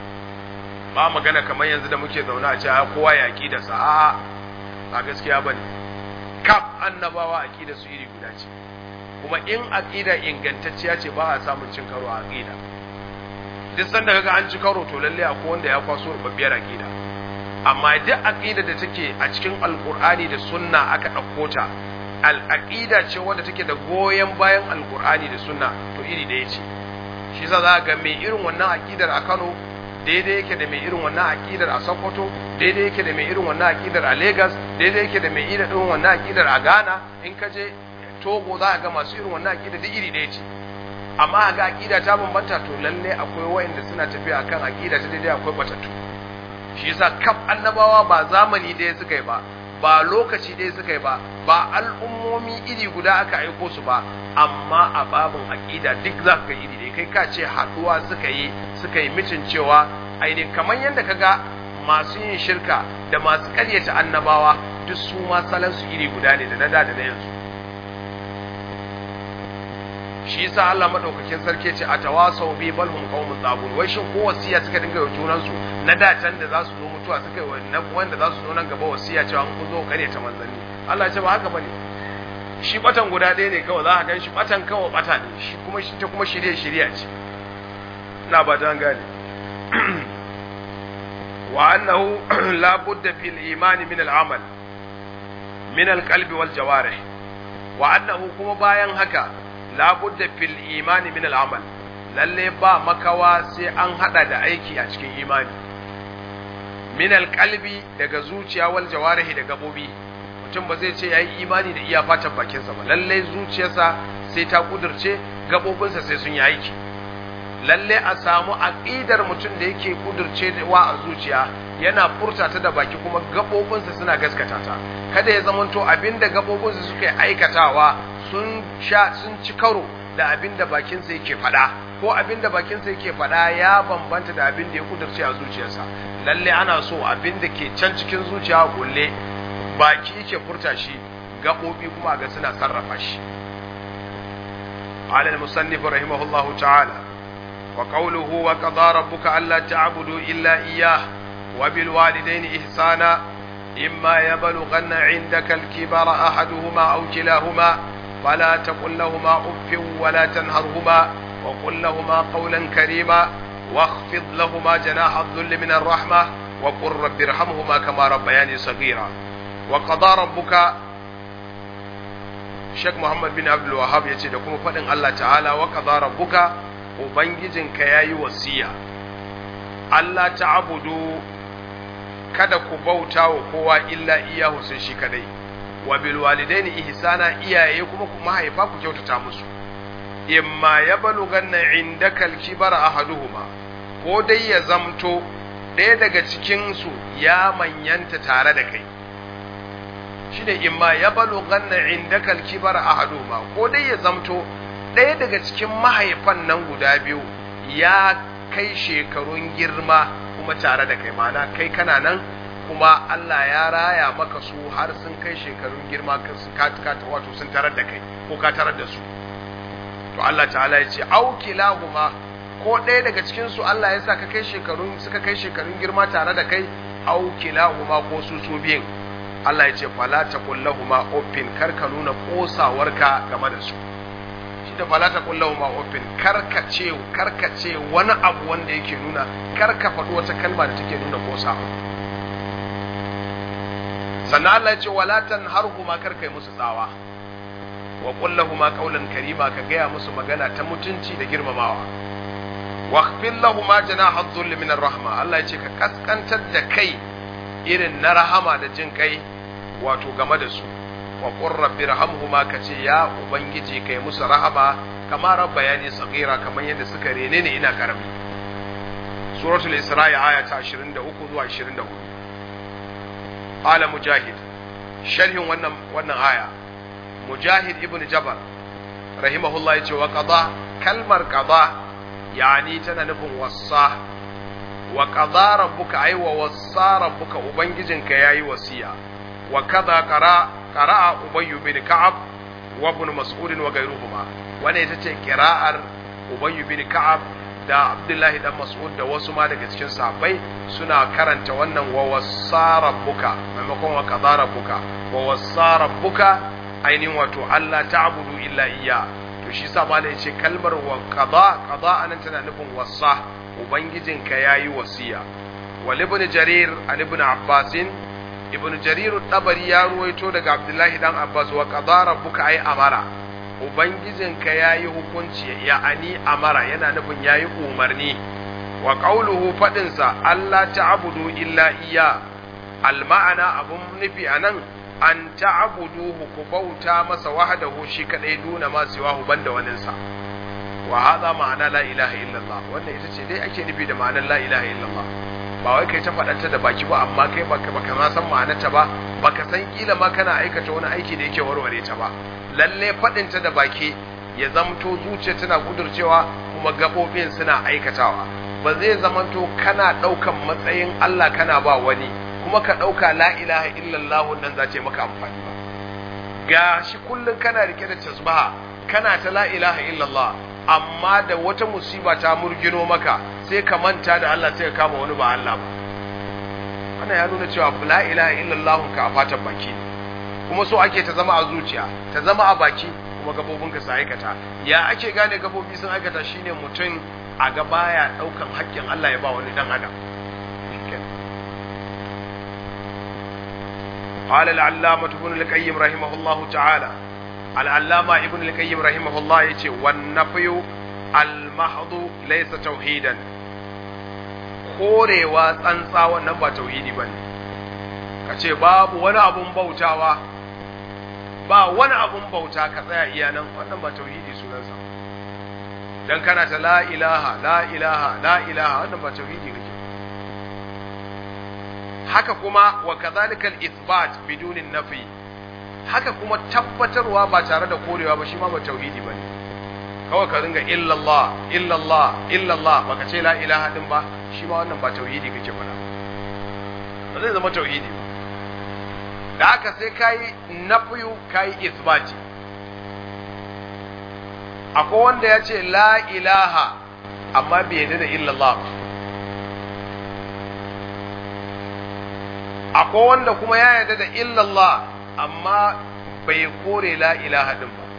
ba magana kamar yanzu da muke zaune a cewa kowa ya aqida sa a'a ba gaskiya bane kaf annabawa aqida su iri guda ce kuma in aqida ingantacciya ce ba a samun cin karo a aqida duk sanda kaga an ci karo to lalle akwai wanda ya kwaso rubabbiyar aqida amma duk aqida da take a cikin alqur'ani da sunna aka dauko ta al aqida ce wanda take da goyen bayan alqur'ani da sunna to iri da yace shi yasa za ga mai irin wannan aqidar a Kano daidai yake da mai irin wannan aqidar a Sokoto daidai yake da mai irin wannan aqidar a Lagos daidai yake da mai irin wannan aqidar a Ghana in ka je Togo za ga masu irin wannan aqida duk iri ɗaya ce amma ga aqida ta bambanta to lalle akwai wayanda suna tafiya akan aqida ta daidai akwai batattu shi yasa kaf annabawa ba zamani ɗaya suka yi ba ba lokaci ɗaya suka yi ba ba al'ummomi iri guda aka aiko su ba amma a babin aqida duk za ka iri ɗaya kai ka ce haɗuwa suka yi suka yi mitin cewa ainihin kamar yadda ka ga masu yin shirka da masu ƙaryata annabawa duk su ma salansu iri guda ne da na da da na yanzu shi yasa Allah madaukakin sarki ce a tawasau bi bal hum qaumun tabun wai shin ko wasiya suka dinga yi junan su na da can da za su zo mutuwa suka yi wanda za su zo nan gaba wasiya cewa an zo kare ta manzanni Allah ya ce ba haka bane shi batan guda ɗaya ne kawai za ka gan shi batan kawai bata ne shi kuma shi ta kuma shirye shirya ce ina ba ta gane wa annahu la budda fil imani min al amal min al qalbi wal jawarih wa annahu kuma bayan haka la budda fil imani min al amal lalle ba makawa sai an hada da aiki a cikin imani min al qalbi daga zuciya wal jawarih da gabobi mutum ba zai ce ya yi imani da iya fatan bakinsa ba lallai zuciyarsa sai ta kudurce gaɓoɓinsa sai sun yi aiki lalle a samu aƙidar mutum da yake kudurce wa a zuciya yana furta ta da baki kuma gaɓoɓinsa suna gaskata ta kada ya zamanto abinda gaɓoɓinsa suka yi aikatawa sun sha sun ci karo da abinda bakinsa yake faɗa ko abinda bakinsa yake faɗa ya bambanta da abinda ya kudurce a zuciyarsa lalle ana so abinda ke can cikin zuciya kulle baki yake furta shi gaɓoɓi kuma ga suna sarrafa shi على المصنف رحمه الله تعالى وقوله وقضى ربك ألا تعبدوا إلا إياه وبالوالدين إحسانا إما يبلغن عندك الكبر أحدهما أو كلاهما فلا تقل لهما أف ولا تنهرهما وقل لهما قولا كريما واخفض لهما جناح الذل من الرحمة وقل رب ارحمهما كما ربياني صغيرا وقضى ربك Sheikh Muhammad bin Abdul Wahab ya ce da kuma faɗin Allah ta'ala wa qadara rabbuka ubangijinka yayi wasiya Allah ta'budu kada ku bauta wa kowa illa iyahu sai shi kadai wa bil walidaini ihsana iyaye kuma ku mahaifa ku kyautata musu imma yablughanna indaka al-kibara ahaduhuma ko dai ya zamto ɗaya daga cikin su ya manyanta tare da kai shine imma ya balo ganna indaka alkibar ahaduma ko dai ya zamto ɗaya daga cikin mahaifan nan guda biyu ya kai shekarun girma kuma tare da kai mana kai kana nan kuma Allah ya raya maka su har sun kai shekarun girma ka wato sun tarar da kai ko ka tarar da su to Allah ta'ala ya ce au kilahuma ko ɗaya daga cikin su Allah ya sa ka kai shekarun suka kai shekarun girma tare da kai au kilahuma ko su su biyun Allah ya ce fala ta kullahuma uffin kar ka nuna kosawarka game da su shi da fala ta kullahuma uffin kar ka ce kar ka ce wani abu wanda yake nuna kar ka faɗi wata kalma da take nuna kosawa sannan Allah ya ce wala tanharhuma kar kai musu tsawa wa kullahuma qawlan karima ka gaya musu magana ta mutunci da girmamawa واخفض لهما جناح الذل من الرحمة Allah ya ce ka kaskantar da kai irin na rahama da jin kai wato game da su wa qur rabbi rahamhuma kace ya ubangiji kai musu rahama kama rabbayani saghira kamar yadda suka rene ni ina karami suratul isra'i aya ta 23 zuwa 24 qala mujahid sharhin wannan wannan aya mujahid ibnu jabal rahimahullah yace wa qada kalmar qada yani tana nufin wasa wa qada rabbuka ay wa wassa rabbuka ubangijinka yayi wasiya wa kaza qara qara'a ubayy bin ka'ab wa ibn mas'ud wa ghayruhuma wannan ita ce qira'ar ubayy bin ka'ab da abdullahi dan mas'ud da wasu ma daga cikin sahabbai suna karanta wannan wa wassa rabbuka maimakon wa qada rabbuka wa wassa rabbuka ainihin wato Allah ta'budu illa iyya to shi sa malai ce kalmar wa qada qada anan tana nufin wassa ubangijinka yayi wasiya wal ibn jarir an ibn abbas ibn jarir tabari ya ruwaito daga abdullahi dan abbas wa qada rabbuka ay amara ubangijinka yayi hukunci ya ani amara yana nufin yayi umarni wa qawluhu fadin sa Allah ta'budu illa iyya al ma'ana abun nufi anan an ta'buduhu ku bauta masa wahdahu shi kadai duna ma siwahu banda waninsa wa hadha ma'ana la ilaha illallah wannan ita ce dai ake nufi da ma'anar la ilaha illallah ba wai kai ta faɗanta da baki ba amma kai baka baka ma san ma'anarta ba baka san kila ma kana aikata wani aiki da yake warware ta ba lalle faɗinta da baki ya zamto zuciya tana kudurcewa kuma gaɓoɓin suna aikatawa ba zai zamanto kana ɗaukan matsayin Allah kana ba wani kuma ka ɗauka la ilaha illallah nan za ce maka amfani ba ga shi kullum kana rike da tasbaha kana ta la ilaha illallah amma da wata musiba ta murgino maka sai ka manta da Allah sai ka kama wani ba Allah ba wannan ya nuna cewa la ilaha illallah ka a fatan baki kuma so ake ta zama a zuciya ta zama a baki kuma gabobinka su aikata ya ake gane gabobi sun aikata shine mutum a ga baya daukan haƙƙin Allah ya ba wani dan adam قال العلامة ابن القيم رحمه الله تعالى العلامة ابن القيم رحمه الله يتي والنفي المحض ليس توحيدا korewa tsantsa wannan ba tauhidi bane kace babu wani abun bautawa ba wani abun bauta ka tsaya iya nan wannan ba tauhidi sunansa dan kana ta la ilaha la ilaha la ilaha wannan ba tauhidi kake haka kuma wa kadhalika al-ithbat bidunin nafi haka kuma tabbatarwa ba tare da korewa ba shi ma ba tauhidi bane kawai ka ringa illallah illallah illallah baka ce la ilaha din ba shi ma wannan ba tauhidi kake fada ba zai zama tauhidi ba da haka sai kai nafiyu kai ithbati akwai wanda ya ce la ilaha amma bai yarda da illallah ba akwai wanda kuma ya yarda da illallah amma bai kore la ilaha din ba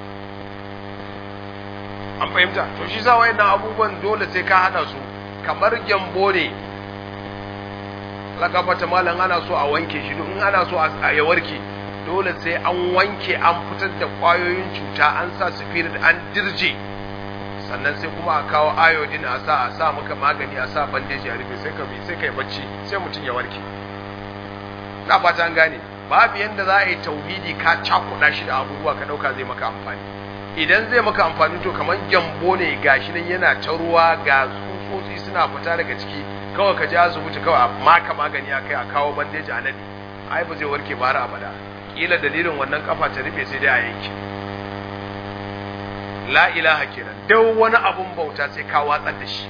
an fahimta to shi sa wayannan abubuwan dole sai ka hada su kamar gyambo ne lakafata malam ana so a wanke shi in ana so a ya warke dole sai an wanke an fitar da kwayoyin cuta an sa spirit an dirje sannan sai kuma a kawo iodine a sa a sa maka magani a sa bandeji a rufe sai ka bi sai kai bacci sai mutum ya warke na fata an gane babu yanda za a yi tauhidi ka cakuɗa shi da abubuwa ka ɗauka zai maka amfani idan zai maka amfani to kamar gyambo ne gashi nan yana ta ruwa ga tsutsotsi suna fita daga ciki kawai ka ji asibiti kawai a maka magani a kai a kawo bandeji a nadi ai ba zai warke ba har abada kila dalilin wannan kafa ta rufe sai dai a yanke la ilaha kenan duk wani abun bauta sai ka watsar da shi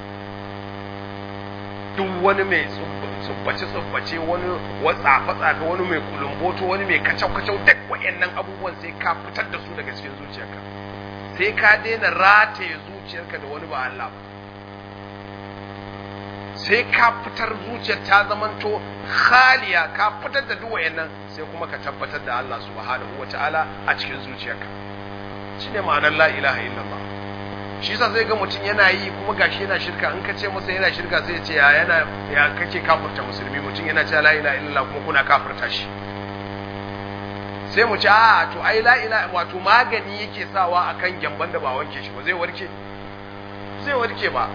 duk wani mai tsubbace tsubbace wani watsafa tsafa wani mai kulumboto wani mai kacau kacau duk wayannan abubuwan sai ka fitar da su daga cikin zuciyarka sai ka daina rataye zuciyarka da wani ba Allah ba sai ka fitar zuciyar ta zamanto khaliya ka fitar da duk wayannan sai kuma ka tabbatar da Allah subhanahu wataala a cikin zuciyarka shine ma'anar la ilaha illallah shi yasa zai ga mutum yana yi kuma gashi yana shirka in ka ce masa yana shirka sai ya ce ya yana ya kake kafirta musulmi mutum yana cewa la ilaha illallah kuma kuna kafirta shi sai mu ce a to ai la ilaha wato magani yake sawa akan gyamban da ba wanke shi ba zai warke zai warke ba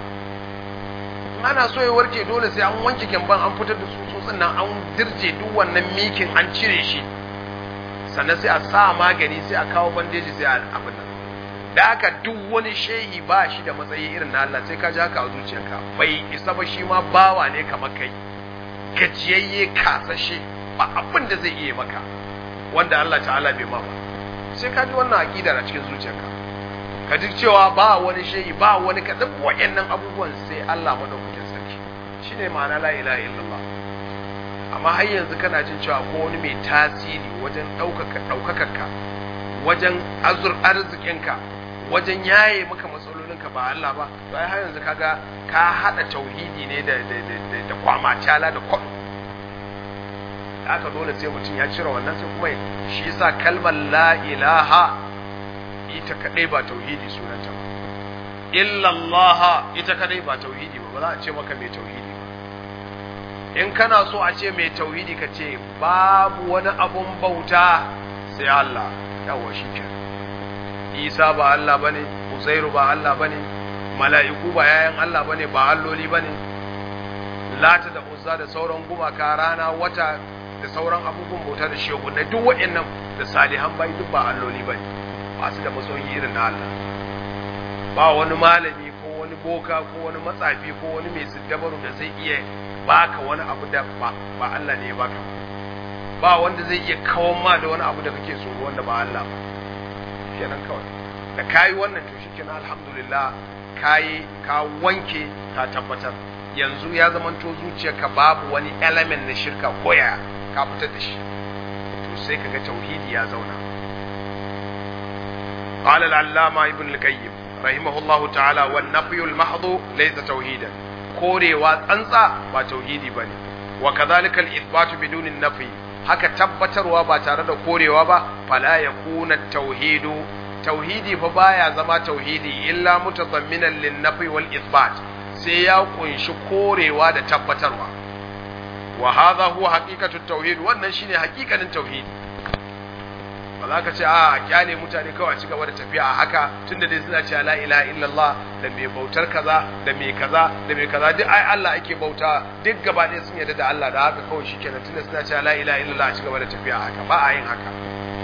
ana so ya warke dole sai an wanke gyamban an fitar da tsutsotsin nan an dirje duk wannan mikin an cire shi sannan sai a sa magani sai a kawo bandeji sai a abin nan da haka duk wani shehi ba shi da matsayi irin na Allah sai ka ji haka a zuciyarka bai isa ba shi ma bawa ne kamar kai gajiyayye kasashe ba abin da zai iya maka wanda Allah ta'ala bai ma ba sai ka ji wannan aqidar a cikin zuciyarka ka ji cewa ba wani shehi ba wani ka duk wayannan abubuwan sai Allah madaukakin sarki shine ma'ana la ilaha illallah amma har yanzu kana jin cewa ko wani mai tasiri wajen ɗaukaka ɗaukakarka wajen azur arzikinka wajen yaye maka matsalolinka ba Allah ba to ai har yanzu kaga ka hada tauhidi ne da da da da kwamacala da kwado haka dole sai mutum ya cire wannan sai kuma shi yasa kalmar la ilaha ita kadai ba tauhidi sunanta ba illa Allah ita kadai ba tauhidi ba ba za a ce maka mai tauhidi ba in kana so a ce mai tauhidi ka ce babu wani abun bauta sai Allah yawa shi kenan isa ba Allah bane uzairu ba Allah bane mala'iku ba yayan Allah bane ba alloli bane lata da uzza da sauran gumaka rana wata da sauran abubuwan bauta da shehunai duk waɗannan da salihan bai duk ba alloli bane ba su da masoyi irin na Allah ba wani malami ko wani boka ko wani matsafi ko wani mai siddabaru da zai iya baka wani abu da ba ba Allah ne ya baka ba wanda zai iya kawo ma da wani abu da kake so wanda ba Allah ba kenan kawai da kayi wannan to shikenan alhamdulillah kayi ka wanke ka tabbatar yanzu ya zamanto zuciyarka babu wani element na shirka ko ya ka fitar da shi to sai kaga tauhidi ya zauna قال العلامة ابن القيم رحمه الله تعالى والنفي المحض ليس توحيدا كوري وانسى با توحيدي بني وكذلك الإثبات بدون النفي haka tabbatarwa ba tare da korewa ba fala yakuna tauhidu tauhidi fa baya zama tauhidi illa mutadamminan lin nafi wal ithbat sai ya kunshi korewa da tabbatarwa wa hadha huwa haqiqatu tauhid wannan shine haqiqanin tauhidi ba za ka ce a kyale mutane kawai a ci gaba da tafiya a haka tunda dai suna cewa la ilaha illallah da mai bautar kaza da mai kaza da mai kaza duk ai Allah ake bauta duk gaba ɗaya sun yarda da Allah da haka kawai shikenan tunda suna cewa la ilaha illallah a ci gaba da tafiya a haka ba a yin haka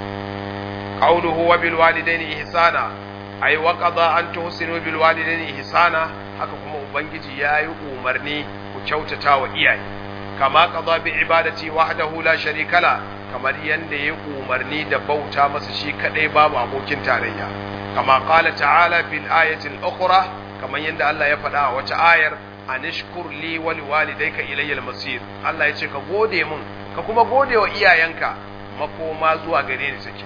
qawluhu wa bil walidaini ihsana ay wa qada an tuhsinu bil walidaini ihsana haka kuma ubangiji yayi umarni ku kyautata wa iyaye kama qada bi ibadati wahdahu la sharika la kamar yadda ya umarni da bauta masa shi kadai babu abokin tarayya kama qala ta'ala fil ayati al-ukhra kamar yadda Allah ya faɗa a wata ayar anishkur li wa liwalidayka ilayya al-masir Allah ya ce ka gode mun ka kuma gode wa iyayenka makoma zuwa gare ni take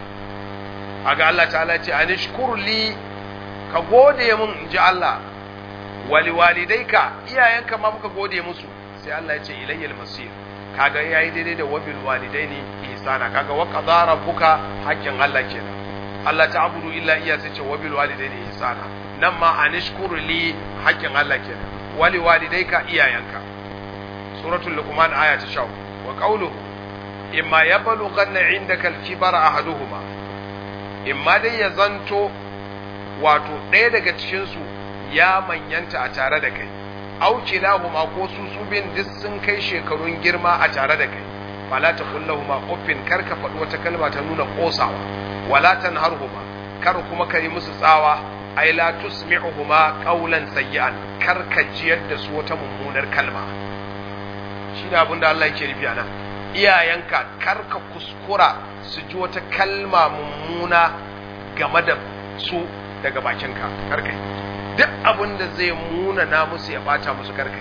aga Allah ta'ala ya ce anishkur li ka gode mun inji Allah wa liwalidayka iyayenka ma muka gode musu sai Allah ya ce ilayya al-masir kaga yayi daidai da wabil walidaini ihsana kaga wa qadara rabbuka haƙƙin Allah kenan Allah ta'budu illa iya sai ce wabil walidaini ihsana nan ma anishkuru li haƙƙin Allah kenan wali walidaika iyayenka suratul luqman aya ta 10 wa qawluhu imma yablughanna indaka al-kibara ahaduhuma imma dai ya zanto wato ɗaya daga cikin su ya manyanta a tare da kai auki lahuma ko su su bin duk sun kai shekarun girma a tare da kai fala ta kullahuma uffin kar ka faɗi wata kalma ta nuna kosawa wala tanharhuma kar kuma ka yi musu tsawa ai la tusmi'uhuma qawlan sayyi'an kar ka jiyar da su wata mummunar kalma shine abin da Allah yake nufi anan iyayenka kar ka kuskura su ji wata kalma mummuna game da su daga bakinka kar ka yi duk abin da zai muna na musu ya bata musu karkai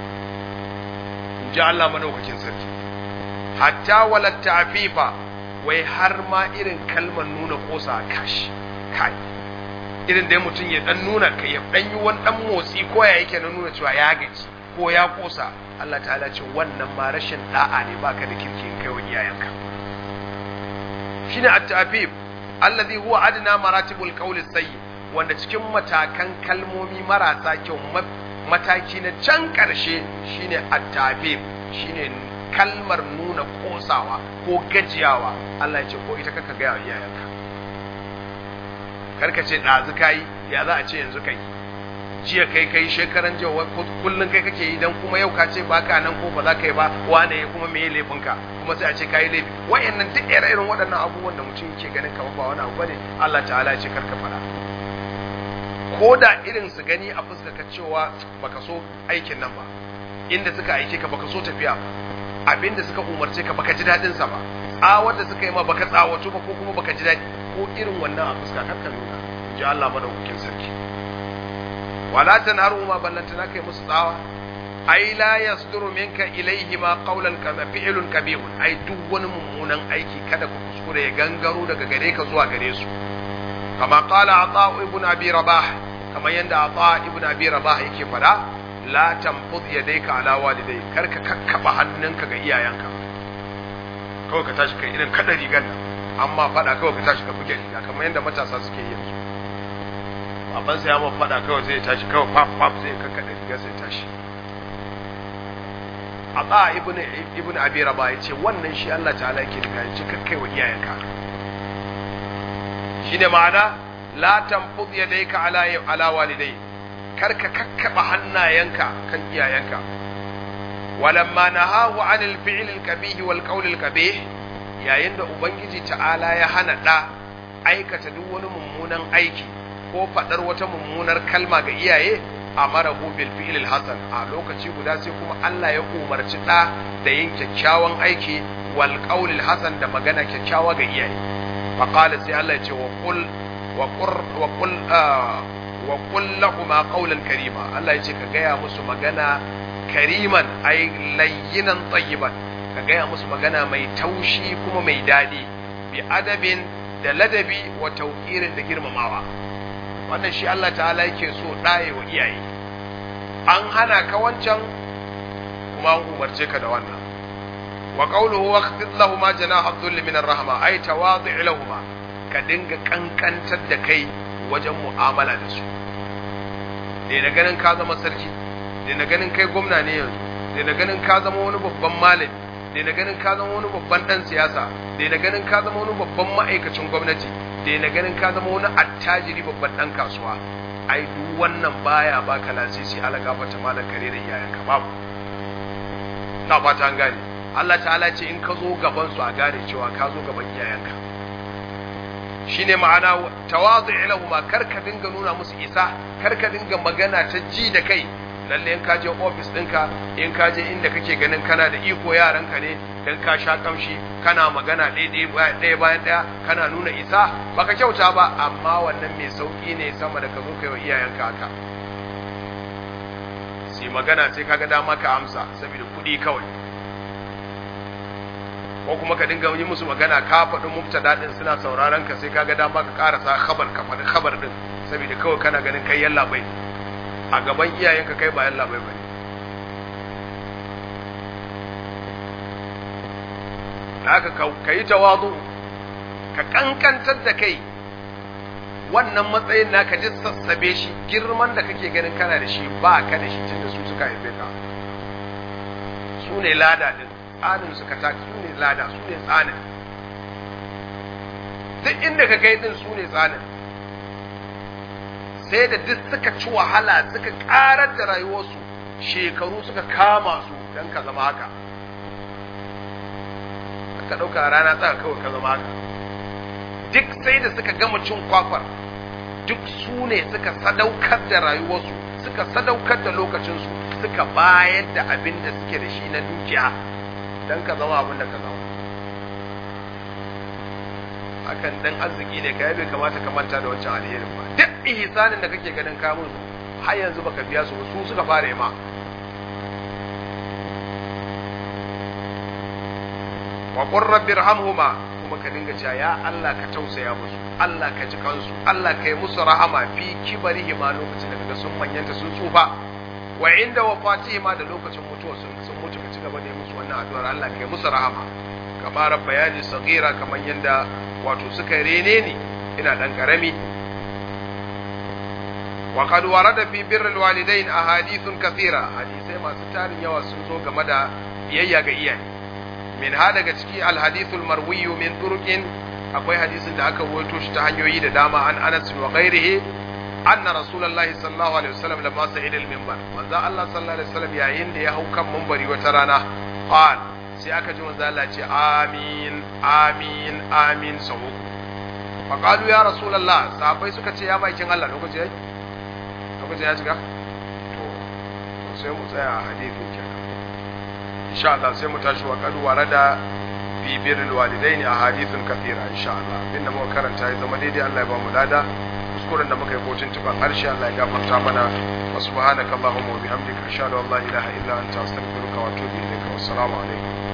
in ji Allah madaukakin sarki hatta walat ta'fifa wai har ma irin kalmar nuna kosa kashi kai irin da mutum ya dan nuna kai ya dan yi wani dan motsi ko ya yake na nuna cewa ya gaji ko ya kosa Allah ta'ala ce wannan ma rashin da'a ne baka da kirki in kai wa iyayenka shine at-ta'fif alladhi huwa adna maratibul qawli sayyi wanda cikin matakan kalmomi marasa kyau mataki na can ƙarshe shine at-tabib shine kalmar nuna kosawa ko gajiyawa Allah ya ce ko ita kaka ga iyayenka karka ce ɗazu kai ya za a ce yanzu kai jiya kai kai shekaran jiya kullun kai kake yi dan kuma yau ka ce baka nan ko ba za ka yi ba wane ya kuma meye laifinka kuma sai a ce kai laifi wayannan duk ire-iren waɗannan abubuwan da mutum yake ganin kamar ba wani abu bane Allah ta'ala ya ce karka fara ko da irin su gani a ka cewa baka so aikin nan ba inda suka aike ka baka so tafiya ba abinda suka umarce ka baka ji daɗin sa ba tsawar da suka yi ma baka tsawato ba ko kuma baka ji daɗi ko irin wannan a fuska kar ka nuna in ji Allah madaukakin sarki wala tanharu ma ballanta na kai musu tsawa ai la yasduru minka ilaihi ma qawlan kama fi'lun kabihun ai duk wani mummunan aiki kada ku kuskure ya gangaro daga gare ka zuwa gare su كما قال عطاء ابن أبي رباح كما يندى عطاء ابن أبي رباح يكي فدا لا تنفض يديك على والديك كرك ككبا hannunka ga iyayenka kawai ka tashi kai irin kada rigan nan amma fada kawai ka tashi ka buge riga kamar yadda matasa suke yi yanzu baban sai ya ma fada kawai sai ya tashi kawai pap pap sai ka kada riga sai tashi Ata ibn ibn Abi Rabah yace wannan shi Allah ta'ala yake da ya ce kakkai wa iyayenka shine ma'ana la tanfud yadayka ala ala walidai karka kakkaba hannayenka kan iyayenka walamma nahahu anil fi'l al kabih wal qawl al kabih yayin da ubangiji ta'ala ya hana da aikata duk wani mummunan aiki ko fadar wata mummunar kalma ga iyaye amarahu bil fi'l al hasan a lokaci guda sai kuma Allah ya umarci da da yin kyakkyawan aiki wal qawl al hasan da magana kyakkyawa ga iyaye فقال سي الله يجي وقل وقر وقل آه وقل لهما قولا كريما الله يجي كغايا musu magana kariman ay layyinan tayyiban ka gaya musu magana mai taushi kuma mai dadi bi adabin da ladabi wa tauqirin da girmamawa wannan shi Allah ta'ala yake so ɗaye wa iyaye an hana ka wancan kuma an umarce ka da wannan wa qawluhu waqfid lahum janaha dhulli min ar-rahma ay tawadi' lahum ka dinga kankantar da kai wajen mu'amala da su da na ganin ka zama sarki da na ganin kai gwamna ne yanzu da na ganin ka zama wani babban malami da na ganin ka zama wani babban dan siyasa da na ganin ka zama wani babban ma'aikacin gwamnati da na ganin ka zama wani attajiri babban dan kasuwa ai duk wannan baya baka lasisi ala gafata malan kare da iyayenka babu na fata an gane Allah ta'ala ce in ka zo gaban su a gane cewa ka zo gaban iyayenka shine ma'ana tawazu' lahum kar ka dinga nuna musu isa kar ka dinga magana ta ji da kai lalle in ka je office ɗinka in ka je inda kake ganin kana da iko yaranka ne dan ka sha kamshi kana magana ɗaya ɗaya bayan ɗaya kana nuna isa baka kyauta ba amma wannan mai sauki ne sama da ka zo kai wa iyayenka haka sai magana sai kaga dama ka amsa saboda kuɗi kawai ko kuma ka dinga yi musu magana ka faɗi mubtada din suna sauraron ka sai kaga dama ka karasa khabar ka faɗi khabar din saboda kawai kana ganin kai yalla bai a gaban iyayenka kai ba yalla bai bane haka ka yi tawazu ka kankantar da kai wannan matsayin naka ji sassabe shi girman da kake ganin kana da shi ba ka da shi tunda su suka haife ka su ne lada din tsanin suka ta su ne lada su ne tsanin duk inda ka kai din su ne tsanin sai da duk suka ci wahala suka karar da rayuwarsu shekaru suka kama su don ka zama haka ka ɗauka rana tsaka kawai ka zama haka duk sai da suka gama cin kwakwar duk su ne suka sadaukar da rayuwarsu suka sadaukar da lokacinsu suka bayar da abin da suke da shi na dukiya don ka zama abin da ka zama hakan dan arziki ne ka bai kamata ka manta da wancan alherin ba duk ihsanin da kake ganin ka musu har yanzu baka biya su su suka fara yi ma wa qur rabbi irhamhuma kuma ka dinga cewa ya Allah ka tausaya musu Allah ka ji kansu Allah ka yi musu rahama fi kibarihima lokacin da kaga sun manyanta sun tsufa wa inda wafatihima da lokacin mutuwa sun sun mutu ka ci gaba da yi musu wannan addu'ar Allah ka yi musu rahama kamar bayani sagira kamar yanda wato suka rene ni ina dan karami wa qad warada fi birr alwalidain ahadithun kathira hadisai masu tarin yawa sun zo game da biyayya ga iyaye min ha daga ciki alhadithul marwi min turuqin akwai hadisin da aka rawaito shi ta hanyoyi da dama an Anas wa ghairihi anna rasulullahi sallallahu alaihi wasallam lamma sa'ida al-minbar manzo Allah sallallahu alaihi wasallam yayin da ya hau kan minbari wata rana qal sai aka ji manzo Allah ce amin amin amin sau uku fa qalu ya rasulullah sahabbai suka ce ya bakin Allah lokaci yayi lokaci ya shiga to sai mu tsaya a hadisin kenan insha Allah sai mu tashi wa qad warada fi birrul walidaini ahadithun kathira insha Allah inda muka karanta ya zama daidai Allah ya ba mu lada kuskuren da muka yi kocin tuban harshe Allah ya gafarta mana wa subhanaka allahumma wa bihamdika ashhadu an la ilaha illa anta astaghfiruka wa atubu ilayka wassalamu alaikum